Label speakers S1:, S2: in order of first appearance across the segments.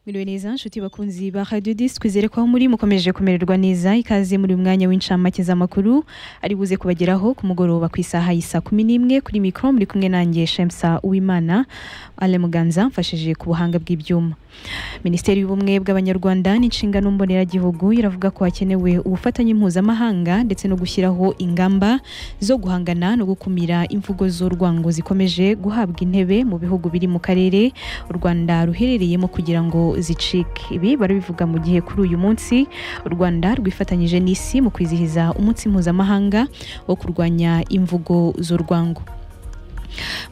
S1: Miriwe neza nshuti bakunzi ba Radio Disc kwizere ko aho muri mukomeje kumererwa neza ikaze muri uyu mwanya w'incamake z'amakuru ari buze kubageraho ku mugoroba ku isaha y'isa kumi n'imwe kuri mikoro muri kumwe nanjye Shemsa Uwimana Ale Muganza mfashije ku buhanga bw'ibyuma Minisiteri y'Ubumwe bw'Abanyarwanda n'inshingano mboneragihugu iravuga ko hakenewe ubufatanye mpuzamahanga ndetse no gushyiraho ingamba zo guhangana no gukumira imvugo z'urwango zikomeje guhabwa intebe mu bihugu biri mu karere u Rwanda ruherereyemo kugira ngo zicike ibi barabivuga mu gihe kuri uyu munsi u Rwanda rwifatanyije n'isi mu kwizihiza umunsi mpuzamahanga wo kurwanya imvugo z'urwango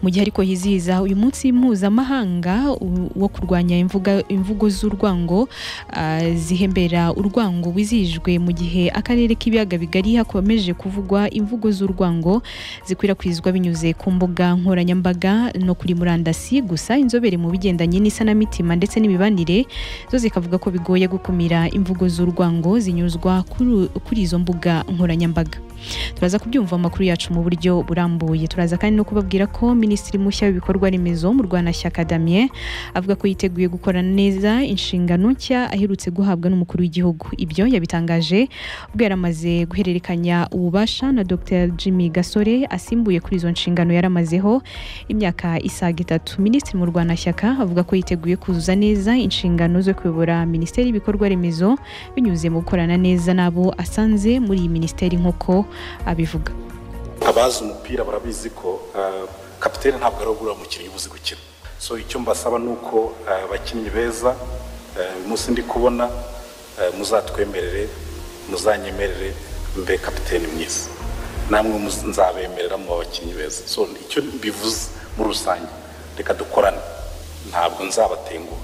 S1: mu gihe ariko hizihiza uyu munsi mpuzamahanga u- wo kurwanya imvuga, imvugo z'urwango ah, zihembera urwango wizihijwe mu gihe akarere k'ibiyaga bigari hakomeje kuvugwa imvugo z'urwango zikwirakwizwa binyuze ku mbuga nkoranyambaga no kuri murandasi gusa inzobere mu bigendanye n'isanamitima ndetse n'imibanire zo zikavuga ko bigoye gukumira imvugo z'urwango zinyuzwa kuri- kuri izo mbuga nkoranyambaga turaza kubyumva mu makuru yacu mu buryo burambuye turaza kandi no kubabwira ko minisitiri mushya w'ibikorwa remezo mu rwanashyaka damien avuga ko yiteguye gukorana neza inshingano nshya aherutse guhabwa n'umukuru w'igihugu ibyo yabitangaje ubwo yari amaze guhererekanya ububasha na dr jimmy gasore asimbuye kuri izo nshingano yari amazeho imyaka isaga itatu minisitiri mu rwanashyaka avuga ko yiteguye kuzuza neza inshingano zo kuyobora minisiteri y'ibikorwa remezo binyuze mu gukorana neza n'abo asanze muri iyi minisiteri nk'uko abivuga
S2: abazi umupira barabizi ko ah, kapitene ntabwo ari ugura umukinnyi ubuze gukina so icyo mbasaba ni uko ah, abakinnyi beza ah, uyu munsi ndi kubona ah, muzatwemerere muzanyemerere mbe kapitene mwiza namwe muz- nzabemerera mu bakinnyi beza so icyo bivuze muri rusange reka dukorane ntabwo nzabatenguha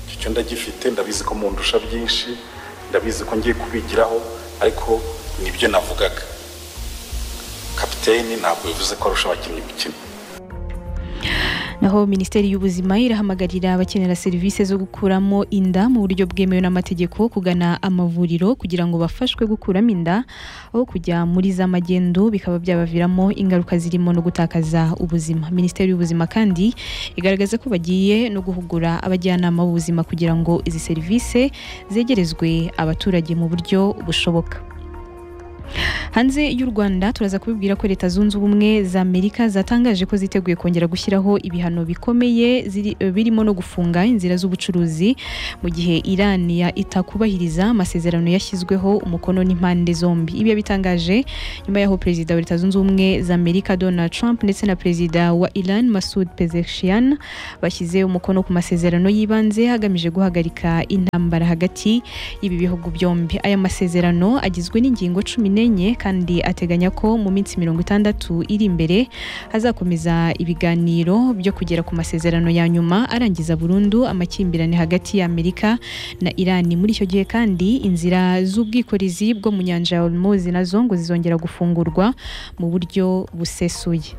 S2: icyo cyo ndagifite ndabizi ko mundusha byinshi ndabizi ko ngiye kubigiraho ariko nibyo navugaga kapiteni ntabwo bivuze ko arusha abakinnyi gukina
S1: naho minisiteri y'ubuzima irahamagarira abakenera serivisi zo gukuramo inda mu buryo bwemewe n'amategeko kugana amavuriro kugira ngo bafashwe gukuramo inda aho kujya muri za magendo bikaba byabaviramo ingaruka zirimo no gutakaza ubuzima minisiteri y'ubuzima kandi igaragaza ko bagiye no guhugura abajyanama b'ubuzima kugira ngo izi serivisi zegerezwe abaturage mu buryo bushoboka hanze y'u rwanda turaza kubibwira ko leta zunze ubumwe za amerika zatangaje ko ziteguye kongera gushyiraho ibihano bikomeye ziri- birimo no gufunga inzira z'ubucuruzi mu gihe iran ya itakubahiriza amasezerano yashyizweho umukono n'impande zombi ibi yabitangaje nyuma y'aho perezida wa leta zunze ubumwe za amerika donald trump ndetse na perezida wa iran masud pezeshkian bashyize umukono ku masezerano y'ibanze hagamije guhagarika intambara hagati y'ibi bihugu byombi aya masezerano agizwe n'ingingo cumi n'enye kandi ateganya ko mu minsi mirongo itandatu iri imbere hazakomeza ibiganiro byo kugera ku masezerano ya nyuma arangiza burundu amakimbirane hagati ya amerika na irani muri icyo gihe kandi inzira z'ubwikorezi bwo mu nyanja ya hormuz nazo ngo zizongera gufungurwa mu buryo busesuye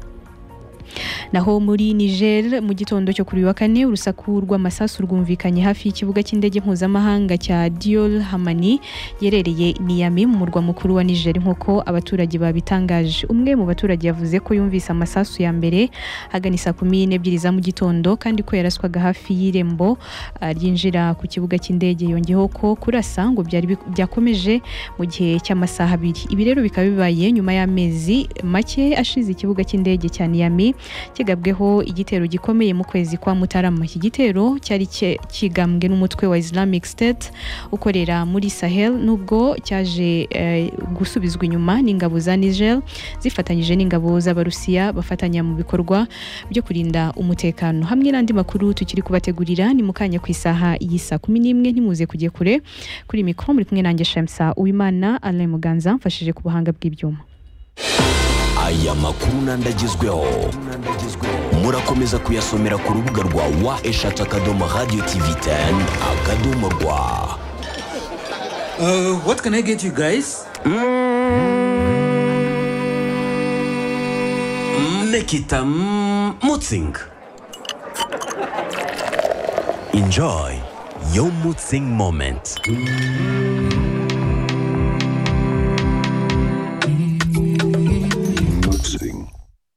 S1: naho muri Niger mu gitondo cyo kuri uyu wa kane urusaku rw'amasasu rwumvikanye hafi y'ikibuga cy'indege mpuzamahanga cya Diol Hamani yerereye Niamey mu murwa mukuru wa Niger nk'uko abaturage babitangaje umwe mu baturage yavuze ko yumvise amasasu ya mbere agana saa kumi n'ebyiri za mu gitondo kandi ko yaraswaga hafi y'irembo ah, ryinjira ku kibuga cy'indege yongeyeho ko kurasa ngo byari bi- byakomeje mu gihe cy'amasaha abiri ibi rero bikaba bibaye nyuma y'amezi make ashize ikibuga cy'indege cya Niamey kigabweho igitero gikomeye mu kwezi kwa mutarama iki gitero cyari cye- kigambwe n'umutwe wa islamic state ukorera muri sahel nubwo cyaje eh, gusubizwa inyuma n'ingabo za niger zifatanyije n'ingabo z'abarusiya bafatanya mu bikorwa byo kurinda umutekano hamwe n'andi makuru tukiri kubategurira ni mu kanya ku isaha y'isa kumi n'imwe ntimuze kujye kure kuri mikoro muri kumwe nanjye shamsa uwimana alain muganza mfashije ku buhanga bw'ibyuma
S3: aya makuru n'andi agezweho murakomeza kuyasomera ku rubuga rwa wa eshatu akadomo radiyo tivi teni akadomo rwa
S4: Uh, what can I get you guys? Nekita mm, Mutzing.
S3: enjoy your mutzing moment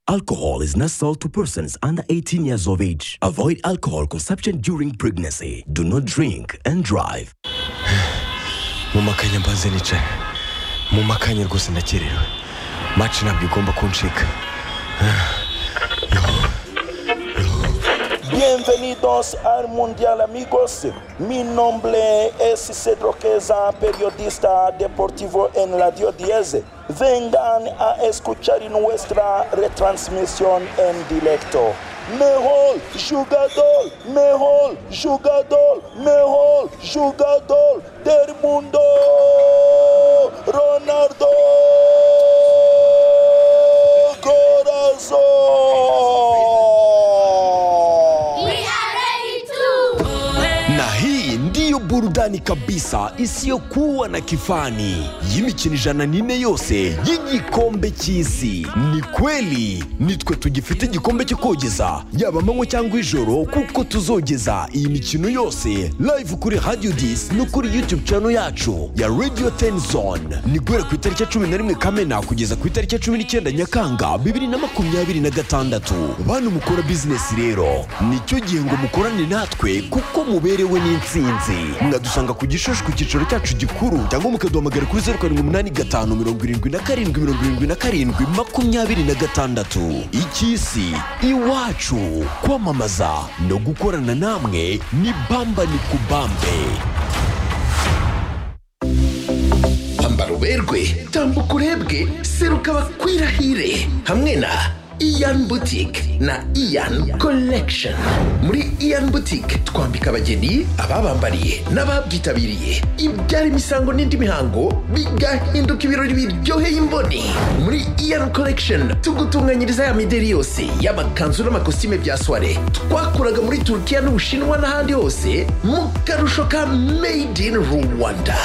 S3: alcohol is not sold to persons under 18 years of age. Avoid alcohol consumption during pregnancy. Do not drink and drive.
S5: mu makanya mbanze nicaye mu makanya rwose ndakererewe maci ntabwo igomba kuncika
S2: Bienvenidos al Mundial amigos. Mi nombre es Cedro Queza, periodista deportivo en Radio 10. Vengan a escuchar nuestra retransmisión en directo. Mejor jugador, mejor jugador, mejor jugador del mundo, Ronaldo Corazón.
S3: na hii ndiyo burudani kabisa isiyokuwa na kifani y'imikino ijana n'ine yose y'igikombe cy'isi ni kweli nitwe tugifite igikombe cyo kogeza yaba amanywa cyangwa ijoro kuko tuzogeza iyi mikino yose live kuri radio dis no kuri youtube channel yacu ya radio ten zone ni guhera ku itariki ya cumi na rimwe kamena kugeza ku itariki ya cumi n'icyenda nyakanga bibiri na makumyabiri na gatandatu bantu mukora bizinesi rero nicyo gihe ngo mukorane natwe kuko muberewe n'insinzi mwadusanga ku gishushu ku cyicaro cyacu gikuru cyangwa mukaduhamagara kuri zeru karindwi umunani gatanu mirongo irindwi na karindwi mirongo irindwi na karindwi makumyabiri na gatandatu icy'isi iwacu kwamamaza no gukorana namwe ni bamba ni kubambe
S6: pamba ruberwe tambuka urebwe seruka bakwirahire hamwe na iyan boutique na iyan collection muri iyan boutique twambika abageni ababambariye n'ababyitabiriye ibyara imisango n'indi mihango bigahinduka ibirori biryoheye imboni muri iyan collection tugutunganyiriza ya mideri yose y'amakanzu n'amakositime bya soire twakuraga muri turukiya n'ubushinwa n'ahandi hose mu karusho ka made in rwanda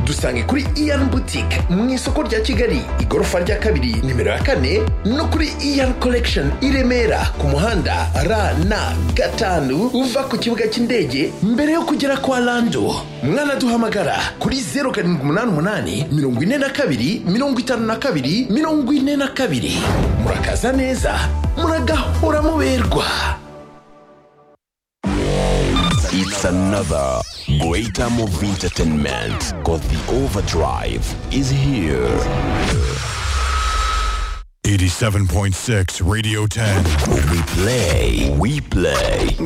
S6: dusange kuri iyan boutique mu isoko rya kigali igorofa rya kabiri nimero ya kane no kuri iyan collection i remera ku muhanda rn gatanu uva ku kibuga cy'indege mbere yo kugera kwa lando mwanaduhamagara kuri 0788 42 52 42 murakaza neza muragahora muberwa
S3: It's another great time of entertainment because the overdrive is here.
S7: 87.6 Radio 10.
S3: We play, we play.